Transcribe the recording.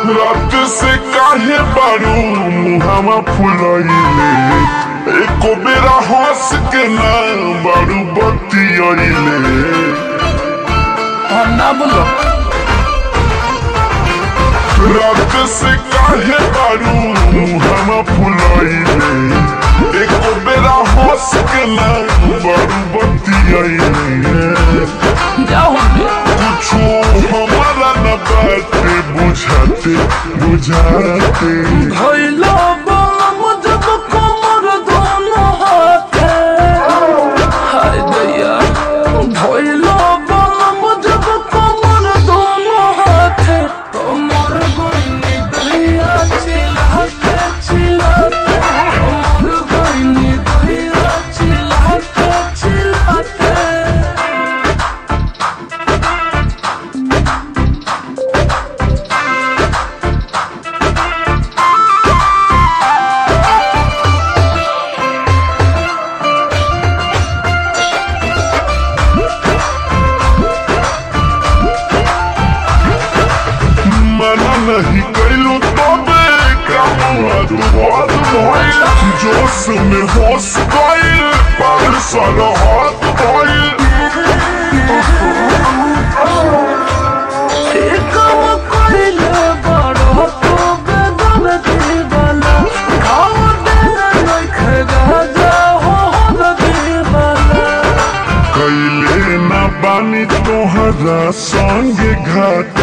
रात से काहे बारू मुहावा फुलैले एको बेरा हंस के ना बारू बतियैले हाँ ना बोलो रात से काहे बारू मुहावा फुलैले एको बेरा हंस के ना बारू बतियैले जाओ बे कुछो हमारा न बाटे बुझाते बुझाते भइलो बम जब कमर दोनों हाथे हाय दैया भइलो बम जब कमर दोनों हाथे कमर गोइनी दैया चिल्लाते चिल्लाते कमर गोइनी दैया चिल्लाते चिल्लाते मना नहीं कैलू तबे कामुआ दुबाद भइल जोश में होश गइल पागल सारा हाथ भइल काम कइले बड़ो तो बेदर्दी वाला घाव देना नइखे गाजा हो हरदी वाला कैले ना बानी तोहरा संगे घाट